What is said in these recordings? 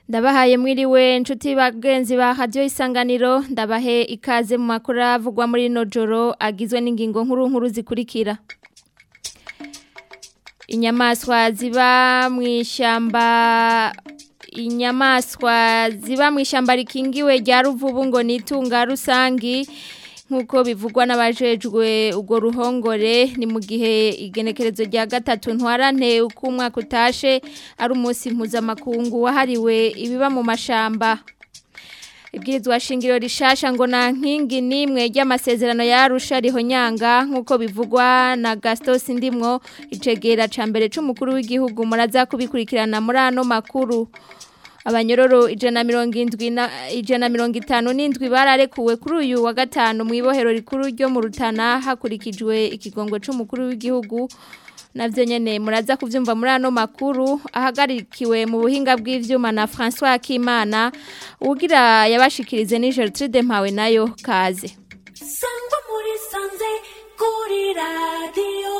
ndabahaye mwiriwe inshuti bagenzi ba radio isanganiro ndabahe ikaze mu makuru avugwa muri no joro agizwe n'ingingo nkuru nkuru zikurikira inyamaswa ziba mu ishyamba inyamaswa ziba mu ishyamba rikingiwe rya ruvubu ngo nitunga rusangi nk'uko bivugwa n'abajejwe ubwo ruhongore ni mu gihe igenekerezo rya gatatu ntwarante uko umwaka utashe ari umunsi mpuzamakungu wahariwe ibiba mu mashamba ibwirizwa shingiro rishasha ngo nta nkingi n'imwe ry'amasezerano yarusha rihonyanga nk'uko bivugwa na gastos ndimwo icegera ca mbere c'umukuru w'igihugu muraza kubikurikirana muri ano makuru abanyororo ijana mirongo indwi na ijana mirongo itanu n'indwi bararekuwe kuri uyu wa gatanu mu ibohero rikuru ryo mu rutana hakurikijwe ikigongo c'umukuru w'igihugu navyo nyene muraza kuvyumva muri ano makuru ahagarikiwe mu buhinga bw'ivyuma na François Akimana ugira yabashikirize ni Gertrude Mpawe nayo kaze sangwa muri sanze kuri radio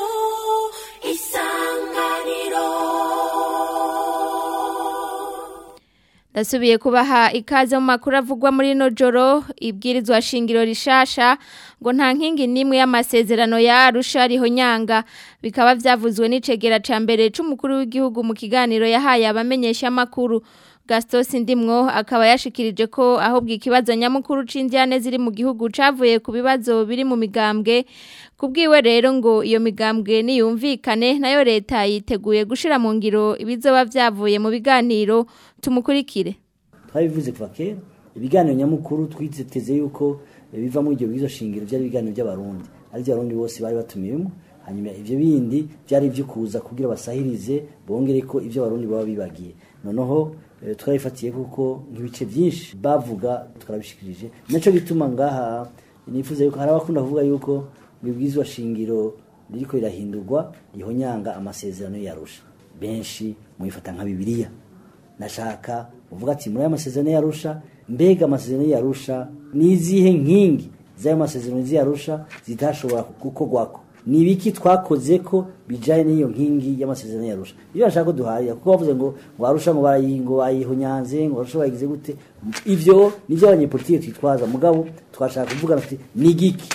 isanganiro Ndasubiye kubaha ikaze mu makuru avugwa muri no joro ibwirizwa shingiro rishasha ngo nta nkingi nimwe y'amasezerano ya Arusha rihonyanga bikaba vyavuzwe n'icegera ca mbere c'umukuru w'igihugu mu kiganiro yahaye abamenyesha makuru Gastos Ndimwo akaba yashikirije ko ahubwo ikibazo nyamukuru c'indyane ziri mu gihugu cavuye ku bibazo biri mu migambwe kubwiwe rero ngo iyo migambwe niyumvikane nayo leta yiteguye gushira mu ngiro ibizoba vyavuye mu biganiro tumukurikire twabivuze kuva kera ibiganiro nyamukuru twiteze yuko biva muri ibyo bizo shingiro byari ibiganiro by'abarundi ari byo abarundi bose bari batumiwemo hanyuma ivyo bindi byari ivyo kuza kugira basahirize bongere ko ivyo abarundi baba bibagiye noneho twarifatiye kuko nk'ibice byinshi bavuga twarabishikirije naco bituma ngaha nifuza yuko hari abakunda kuvuga yuko ibwirizwa shingiro ririko rirahindurwa rihonyanga amasezerano yarusha benshi muyifata nka bibiliya nashaka uvuga ati muri aya masezerano yarusha mbega amasezerano yarusha nizihe nkingi z'ayo masezerano ziyarusha zitashobora gukorwako ni ibiki twakoze ko bijanye n'iyo nkingi y'amasezerano yarusha iyo bashaka ko duharira kuko bavuze ngo ngo arusha ngo barayingo bayihonyanze ngo arusha bayigize gute ivyo nivyo abanyepolitike twitwaza mugabo twashaka kuvuga ati ni giki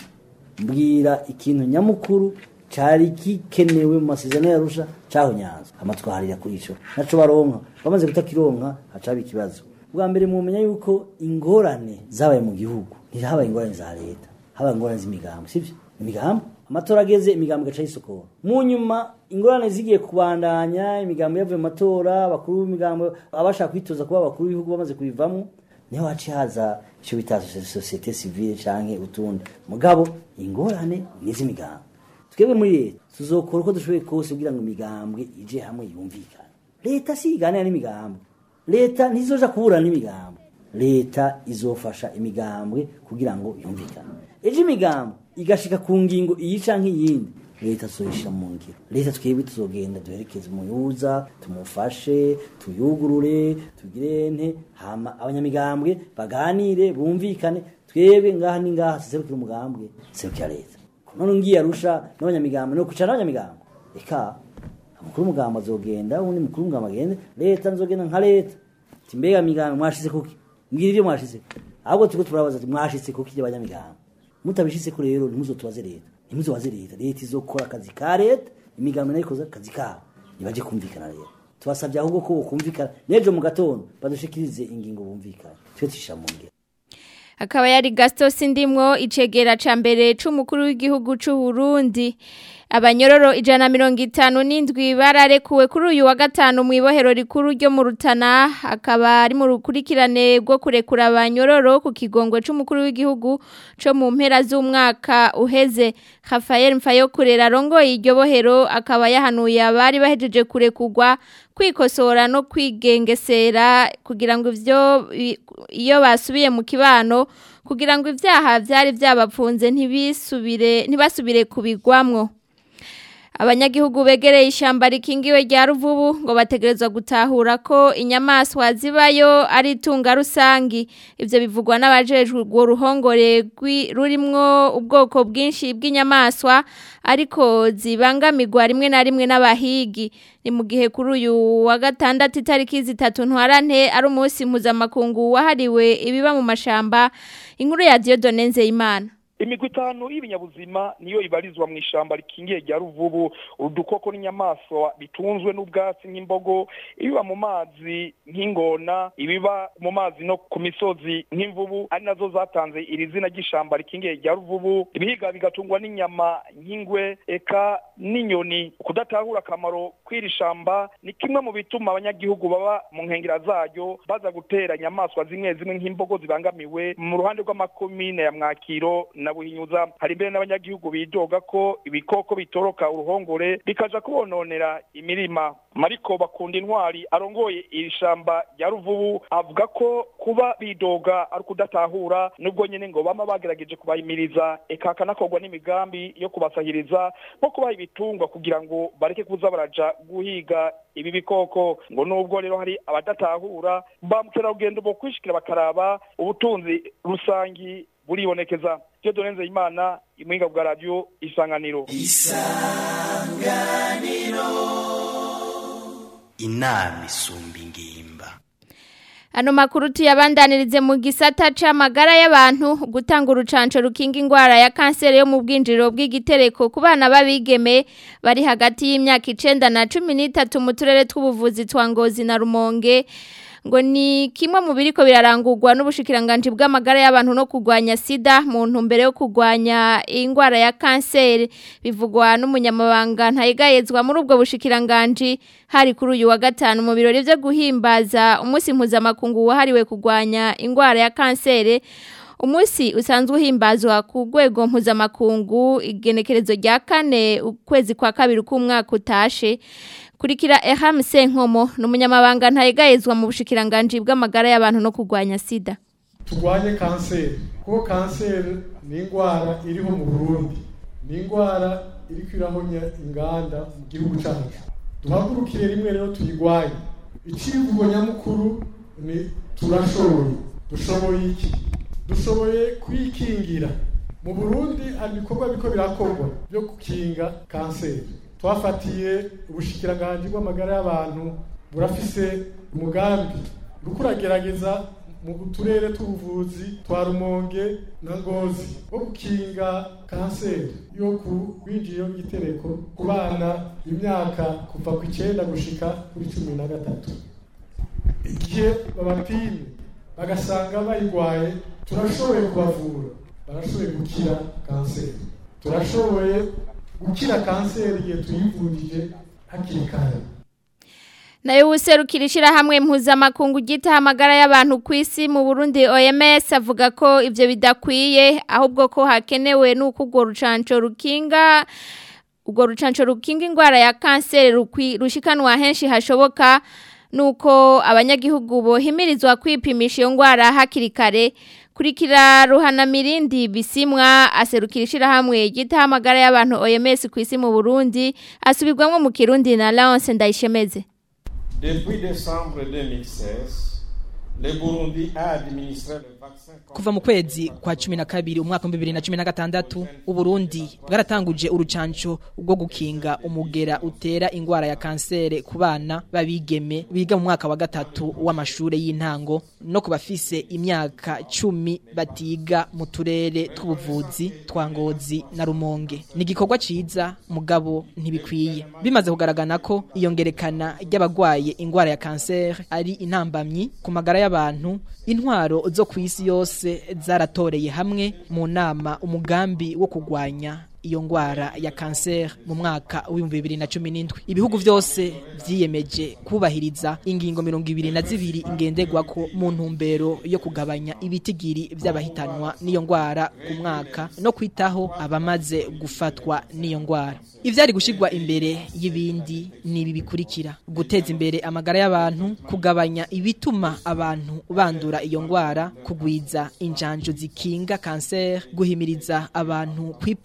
mbwira ikintu nyamukuru cari gikenewe mu masezerano yarusha cahonyanzwe hama twaharira kuri ico naco baronka bamaze kutakironka hacaba ikibazo bwa mbere mumenya yuko ingorane zabaye mu gihugu ntihabaye ingorane za leta habaye ingorane z'imigambo sivyo imigambo amatora ageze imigambo igaca yisokora mu nyuma ingorane zigiye kubandanya imigambo yavuye mu matora abakuru b'imigambo abashaka kwitoza kuba abakuru b'ibihugu bamaze kubivamo niho haciye haza icyo bita sosiyete sivile canke utundi mugabo ingorane n'iz'imigambo twebwe muri leta tuzokora uko dushoboye kose kugira ngo imigambwe ije hamwe yumvikane leta si iganira n'imigambo leta ntizoja kuburana n'imigambo leta izofasha imigambwe kugira ngo yumvikane ejo imigambo igashika ku ngingo iyi canke iyindi leta tuzoyishira mu ngiro leta twebwe tuzogenda duherekeze umuyuza tumufashe tuyugurure tugire nte hama abanyamigambwe baganire bumvikane twebwe ngaha ni ngaha tuserukira umugambwe serukira leta none ngiye arusha n'abanyamigambwe no kwicara n'abanyamigambwe eka umukuru w'umugambwe azogenda uwundi mukuru w'umugambwe agende leta nzogenda nka leta ati mbega migambwe mwashize kuki mbwira ibyo mwashize ahubwo turiko turabaza ati mwashize kuki ry'abanyamigambwe mutabishitse ko rero ntimuzotubaze leta ntimuzobaze leta leta izokora akazi ka leta imigambi nayo ikoze akazi kabo nibaje kumvikana rero tubasabye ahubwo ko bokumvikana n'ejo mu gatondo badushikirize ingingo bumvikana twe tushira mu ngiro akaba yari Gastos Ndimwo icegera ca mbere c'umukuru w'igihugu c'u Burundi abanyororo ijana mirongo itanu n'indwi bararekuwe kuri uyu wa gatanu mu ibohero rikuru ryo mu Rutana akaba ari mu rukurikirane rwo kurekura abanyororo ku kigongo c'umukuru w'igihugu co mu mpera z'umwaka uheze Rafael Mfayokurera rongoye iryo bohero akaba yahanuye abari bahejeje kurekurwa kwikosora no kwigengesera kugira ngo ivyo iyo basubiye mu kibano kugira ngo ivyaha vyari vyabapfunze ntibisubire ntibasubire kubigwamwo abanyagihugu begereye ishamba rikingiwe rya ruvubu ngo bategerezwa gutahura ko inyamaswa zibayo ari itunga rusangi ivyo bivugwa n'abajejwe urwo ruhongore rurimwo ubwoko bwinshi bw'inyamaswa ariko zibangamirwa rimwe na rimwe n'abahigi ni mu gihe kuri uyu wa gatandatu itariki zitatu ntwarante ari umunsi mpuzamakungu wahariwe ibiba mu mashamba inkuru ya Dieudonne Nzeyimana imigwi itanu y'ibinyabuzima niyo ibarizwa mu ishamba rikingiye rya ruvubu udukoko n'inyamaswa bitunzwe n'ubwatsi nk'imbogo ibiba mu mazi nk'ingona ibiba mu mazi no ku misozi nk'imvubu ari nazo zatanze iri zina ry'ishamba rikingiye rya ruvubu ibihiga bigatungwa n'inyama nk'ingwe eka n'inyoni kudatahura akamaro kw'iri shamba ni kimwe mu bituma abanyagihugu baba mu nkengera zaryo baza gutera inyamaswa zimwe zimwe nk'imbogo zibangamiwe mu ruhande rw'amakomine ya mwakiro na buhinyuza hari mbere n'abanyagihugu bidoga ko ibikoko bitoroka uruhongore bikaja kubononera imirima mariko bakunda intwari arongoye iri shamba rya ruvubu avuga ko kuba bidoga ari kudatahura nubwo nyene ngo bama bagerageje kubahimiriza eka hakanakorwa n'imigambi yo kubasahiriza nko kubaha ibitungwa kugira ngo bareke kuza baraja guhiga ibi bikoko ngo nubwo rero hari abadatahura ba mukerarugendo bo kwishikira bakaraba ubutunzi rusangi buribonekeza byo donenze imana imwinga bwa radio isanganiro isanganiro inama isumba ingimba Ano makuru tuyabandanirize mu gisata c'amagara y'abantu gutanga urucanco rukinga ingwara ya kanseri yo mu bwinjiriro bw'igitereko ku bana babigeme bari hagati y'imyaka 9 na 13 mu turere tw'ubuvuzi twa Ngozi na Rumonge ngo ni kimwe mu biriko birarangurwa n'ubushikiranganje bw'amagara y'abantu no kugwanya sida mu ntumbero yo kugwanya ingwara ya kanseri bivugwa n'umunyamabanga ntayigayezwa muri ubwo bushikiranganje hari kuri uyu wa gatanu mu birori byo guhimbaza umunsi mpuzamakungu wahariwe kugwanya ingwara ya kanseri Umusi usanzwe uhimbazwa ku rwego mpuzamakungu igenekerezo rya kane ukwezi kwa kabiri k'umwaka utashe kurikira Eham Senkomo numunyamabanga ntayegayezwa mu bushikiranganje bw'amagara y'abantu no kugwanya sida turwanye kanseri kuko kanseri ni indwara iriho mu Burundi ni indwara iri kwirahonya inganda mu gihugu cyacu duhagurukire rimwe rero tuyigwanye icivugo nyamukuru ni turashoboye dushoboye iki dushoboye kwikingira mu Burundi hari ibikorwa biko birakorwa byo gukinga kanseri twafatiye ubushikiranganje bw'amagara y'abantu burafise umugambi urikuragerageza mu turere tw'ubuvuzi twa rumonge na ngozi wo gukinga kanseri yo ku rwinjiriro ry'igitereko ku bana imyaka kuva ku icyenda gushika kuri cumi na gatatu igihe babapimye bagasanga bayirwaye turashoboye kubavura barashoboye gukira kanseri turashoboye gukira kanseri igihe tuyivurije hakiri kare nayo userukira ishyirahamwe mpuzamakungu gita amagara y'abantu ku isi mu burundi oms avuga ko ibyo bidakwiye ahubwo ko hakenewe n'uko urwo rucanco rukinga urwo rucanco rukinga indwara ya kanseri rushikanwa henshi hashoboka nuko abanyagihugu bohimirizwa kwipimisha iyo ndwara hakiri kare kurikira ruhana mirindi bisimwa aserukira ishyirahamwe gita amagara y'abantu oms ku isi mu burundi asubirwamo mu kirundi na Laurence Ndayishemeze Depuis décembre 2016, le Burundi a administré le vaccin kuva mu kwezi kwa cumi na kabiri umwaka wa bibiri na cumi na gatandatu uburundi bwaratanguje urucanco rwo gukinga umugera utera ingwara ya kansere ku bana babigeme biga mu mwaka wa gatatu w'amashure y'intango no ku bafise imyaka cumi batiga mu turere tw'ubuvuzi twa ngozi na rumonge ni igikorwa ciza mugabo ntibikwiye bimaze kugaragana ko iyongerekana ry'abagwaye ingwara ya kansere ari intambamyi ku magara y'abantu intwaro zo ku isi yose zaratoreye hamwe mu nama umugambi wo kugwanya iyo ngwara ya kanseri mu mwaka w'ibihumbi bibiri na cumi n'indwi ibihugu byose vyiyemeje kubahiriza ingingo mirongo ibiri na zibiri ingenderwako mu ntumbero yo kugabanya ibitigiri vy'abahitanwa n'iyo ngwara ku mwaka no kwitaho abamaze gufatwa n'iyo ngwara ivyari gushirwa imbere y'ibindi ni ibi bikurikira guteza imbere amagara y'abantu kugabanya ibituma abantu bandura iyo ngwara kugwiza injanjo zikinga kanseri guhimiriza abantu kwipimisha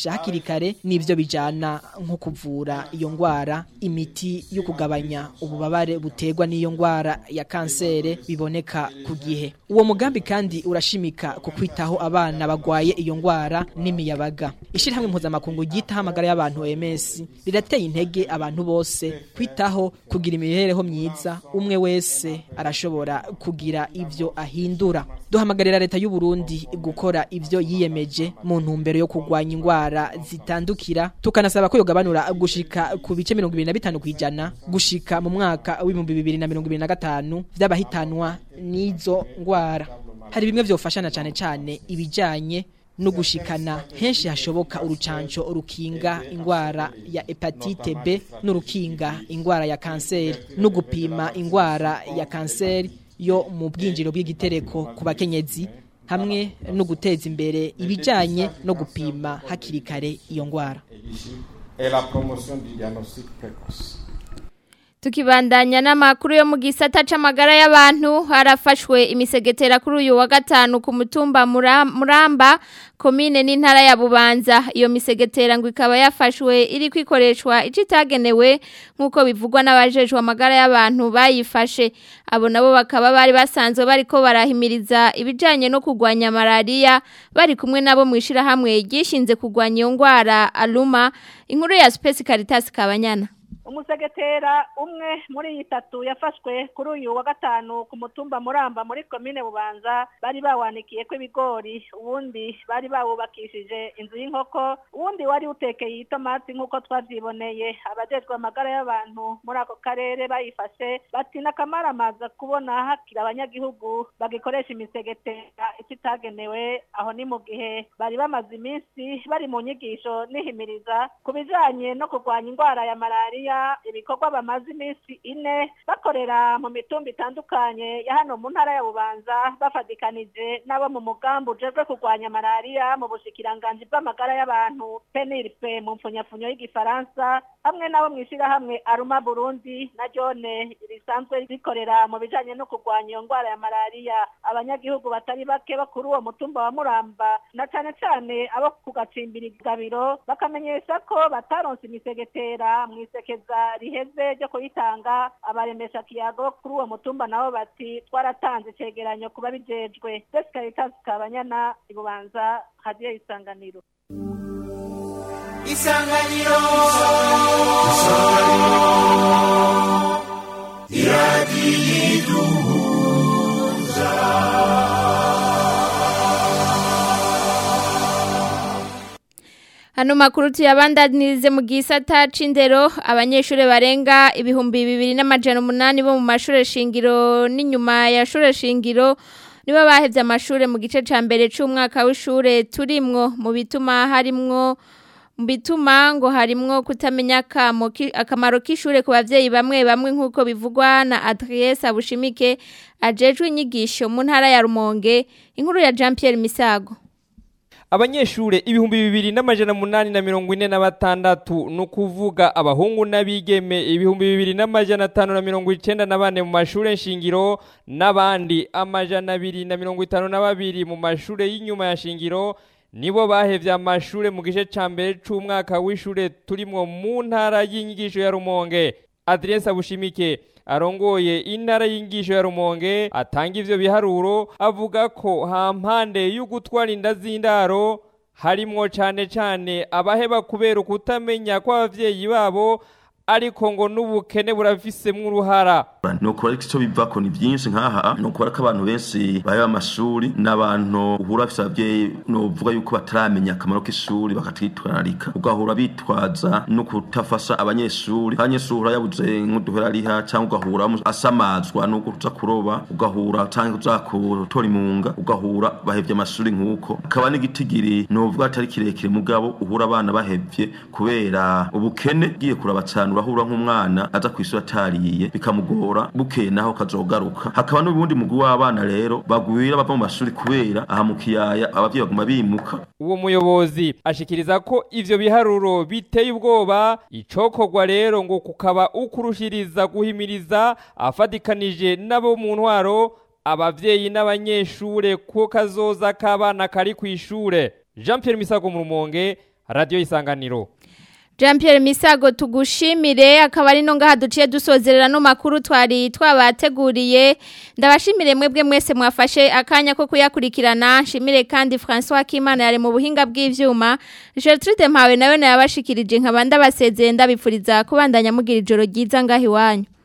kwipimisha hakiri kare nivyo bijana nko kuvura iyo ngwara imiti yo kugabanya ububabare butegwa n'iyo ngwara ya kansere biboneka ku gihe uwo mugambi kandi urashimika ku kwitaho abana bagwaye iyo ngwara n'imiyabaga ishirahamwe mpuzamakungu ryitaho amagara y'abantu OMS rirateye intege abantu bose kwitaho kugira imibereho myiza umwe wese arashobora kugira ivyo ahindura duhamagarira leta y'u Burundi gukora ivyo yiyemeje mu ntumbero yo kugwanya ingwara zitandukira tukanasaba ko yogabanura gushika ku bice 25 kwijana gushika mu mwaka w'ibihumbi bibiri na mirongo ibiri na gatanu vy'abahitanwa n'izo ngwara hari bimwe vyofashana cane cane ibijanye no gushikana henshi hashoboka urucanco rukinga ingwara ya hepatite B n'urukinga ingwara ya kanseri no gupima ingwara ya kanseri yo mu bwinjiro bw'igitereko ku bakenyezi hamwe no guteza imbere ibijanye no gupima hakiri kare iyo ngwara et la promotion du diagnostic précoce. Tukibandanya n'amakuru yo mu gisata c'amagara y'abantu harafashwe imisegetera kuri uyu wa gatanu ku mutumba Mura- Muramba komine n'intara ya Bubanza iyo misegetera ngo ikaba yafashwe iri kwikoreshwa icitagenewe nkuko bivugwa n'abajejwe amagara y'abantu bayifashe abo nabo bakaba bari basanzwe bariko barahimiriza ibijanye no kugwanya malaria bari kumwe nabo mwishira hamwe gishinze kugwanya iyo ngwara aluma inkuru ya Space Caritas Kabanyana umusegetera umwe muri iyi tatu yafashwe kuri uyu wa gatanu ku mutumba muramba muri komine bubanza bari bawanikiye ko ibigori uwundi bari bawubakishije inzu y'inkoko uwundi wari utekeye itomati nk'uko twavyiboneye abajejwe amagara y'abantu muri ako karere bayifashe bati n'akamaramaza kubona hakiri abanyagihugu bagikoresha imisegetera ititagenewe aho ni mu gihe bari bamaze iminsi bari mu nyigisho nihimiriza ku bijanye no kurwanya ingwara ya malariya ibikorwa bamaze iminsi ine bakorera mu mitumba itandukanye ya hano mu ntara ya bubanza bafadikanije n'abo mu mugambi ujejwe kurwanya malariya mu bushikiranganji bw'amagara y'abantu penirpe mu mpfunyafunyo y'igifaransa hamwe n'abo mw'ishirahamwe aruma burundi na jone risanzwe rikorera mu bijanye no kurwanya iyo ngwara ya malariya abanyagihugu batari bake bo kuri uwo mutumba wa muramba na cane cane abo ku gacimbiri gabiro bakamenyesha ko bataronse imisegetera mw'isekeza riheze ryo kuyitanga abaremesha kiyago kuri uwo mutumba nabo bati twaratanze icegeranyo kuba bijejwe Jessica Caritas Kabanyana ibubanza hadiyo isanganiro isanganiro Hano makuru tuyabandanirize mu gisata c'indero abanyeshure barenga ibihumbi bibiri n'amajana umunani bo mu mashure shingiro n'inyuma ya shure shingiro nibo bahevye amashure mu gice ca mbere c'umwaka w'ishure turimwo mu bituma harimwo mu bituma ngo harimwo kutamenya akamo ki- akamaro k'ishure ku bavyeyi bamwe bamwe nk'uko bivugwa na Adresse Abushimike ajejwe inyigisho mu ntara ya Rumonge inkuru ya Jean Pierre Misago abanyeshure ibihumbi bibiri n'amajana munani na mirongo ine na batandatu ni ukuvuga abahungu n'abigeme ibihumbi bibiri n'amajana atanu na mirongo icenda na bane mu mashure nshingiro n'abandi amajana abiri na mirongo itanu na babiri mu mashure y'inyuma ya shingiro nibo bahevye amashure mu gice ca mbere c'umwaka w'ishure turimwo mu ntara y'inyigisho ya rumonge adrese abushimike arongoye intara y'ingisho ya rumonge atanga ivyo biharuro avuga ko hampande y'ugutwara inda z'indaro harimwo cane cane abaheba kubera ukutamenya kw'abavyeyi babo ariko ngo n'ubukene burafisemwo uruhara nuko ariko icyo bivako ni byinshi nk'aha ni ukubera ko abantu benshi baheba amashuri n'abantu uhura bafise ababyeyi novuga yuko bataramenya akamaro k'ishuri bakatwitwararika ugahura bitwaza no kutafasha abanyeshuri abanyeshuri yabuze nk'uduhera ariha cyangwa ugahura bamu- asamazwa no kuza kuroba ugahura cyangwa uza gutora imunga ugahura bahevye amashuri nk'uko akaba n'igitigiri novuga atari kirekire mugabo uhura abana bahevye kubera ubukene ugiye kuraba cyane urahura nk'umwana aza ku ishuri atariye bikamugora bukeye naho kazogaruka hakaba n'ubundi mugwi w'abana rero bagwira bava mu mashuri kubera aha mu kiyaya abavyeyi baguma bimuka uwo muyobozi ashikiriza ko ivyo biharuro biteye ubwoba icokorwa rero ngo kukaba ukurushiriza guhimiriza afadikanije n'abo mu ntwaro abavyeyi n'abanyeshure ko kazoza k'abana kari kw'ishure jean pierre misago mu rumonge radio isanganiro Jean Pierre Misago tugushimire akaba ari no ngaha duciye dusozerera no makuru twari twabateguriye ndabashimire mwebwe mwese mwafashe akanya ko kuyakurikirana shimire kandi François Kimana yari mu buhinga bw'ivyuma Gertrude Mpawe nawe nayabashikirije nkabanda basezeye ndabipfuriza kubandanya mugira ijoro ryiza ngahi wanyu